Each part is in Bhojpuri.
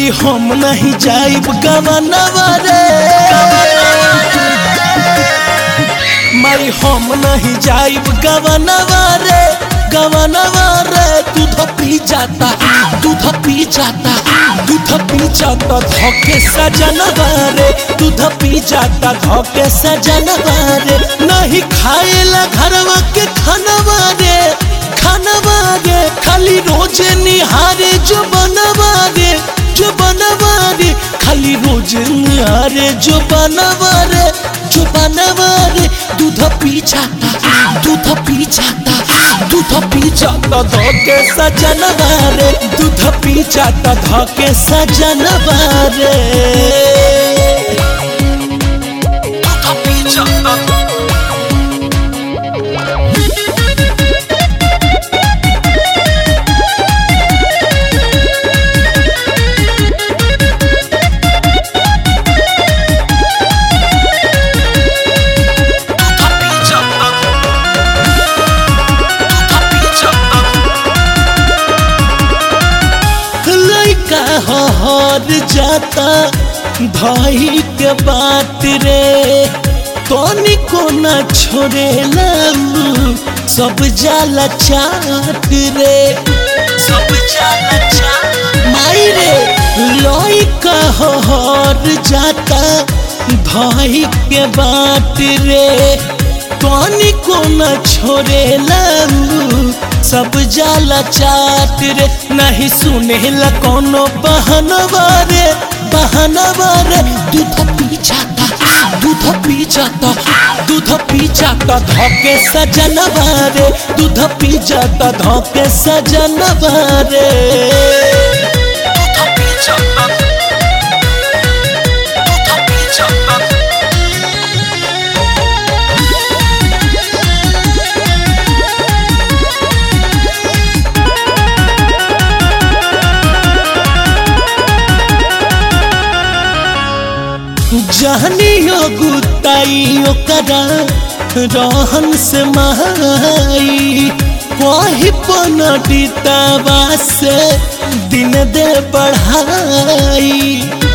माई हम नहीं जाइब गवनवा रे माई हम नहीं जाइब गवनवा रे गवनवा रे दूध पी जाता दूध पी जाता दूध पी जाता धोके सजनवा रे दूध पी जाता धोके सजनवा रे नहीं खाएला घरवा के खानवा रे खानवा रे खाली रोज निहारे जो बनवा रे जो बनवा रे खाली रोज निहारे जो बनवा रे जो बनवा रे दूध पी जाता दूध पी जाता दूध पी जाता धोके सजनवा रे दूध पी जाता धोके सजनवा रे दूध पी जाता दूध पी जाता दूध पी जाता लइका हर जाता भाई के बात रे तोनी को न छोड़े सब जाला चाट रे सब जाला चाट माई रे लइका हर जाता भाई के बात रे तोनी को न छोड़े सब जाला चाट रे नहीं सुने ला कोनो बहनवा रे बहनवा रे दूध पी जाता दूध पी जाता दूध पी जाता धोके सजनवा रे दूध पी जाता धोके सजनवा रे दूध पी जाता दूध पी जाता जहनियो गुताई ओकरा रहन से माई कही पनडितवा से दिन दे बढ़ाई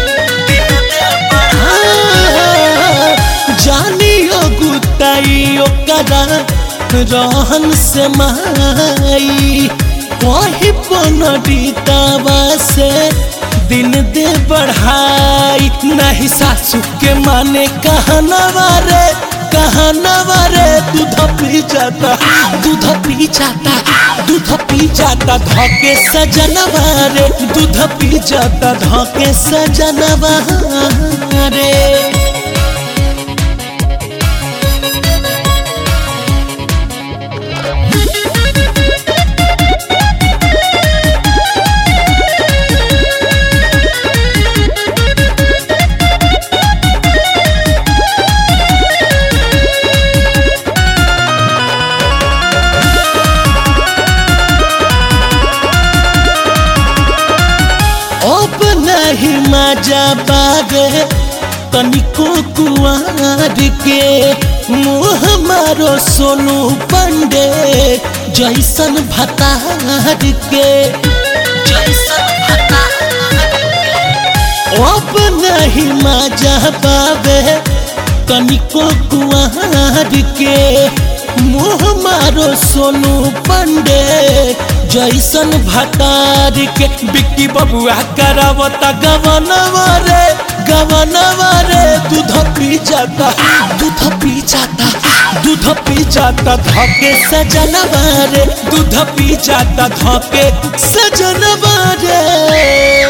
जानियो गुताई ओकरा रहन से माई कही पनडितवा से दिन दे बढ़ाई नहीं सासू के माने कहनवा रे कहनवा रे दूध पी जाता दूध पी जाता दूध पी जाता धोके सजनवा रे दूध पी जाता धोके सजनवा रे अब नहीं मजा बागे तनिको कुआर के मुँह मारो सोनू पंडे जैसन भतार के जैसन अब नहीं मजा पावे तनिको कुआर के मुँह मारो सोनू पंडे जैसन भतार के बिक्की बबुआ करावता गवनवा रे गवनवा रे दूध पी जाता दूध पी जाता दूध पी जाता धके सजनवा रे दूध पी जाता धके सजनवा रे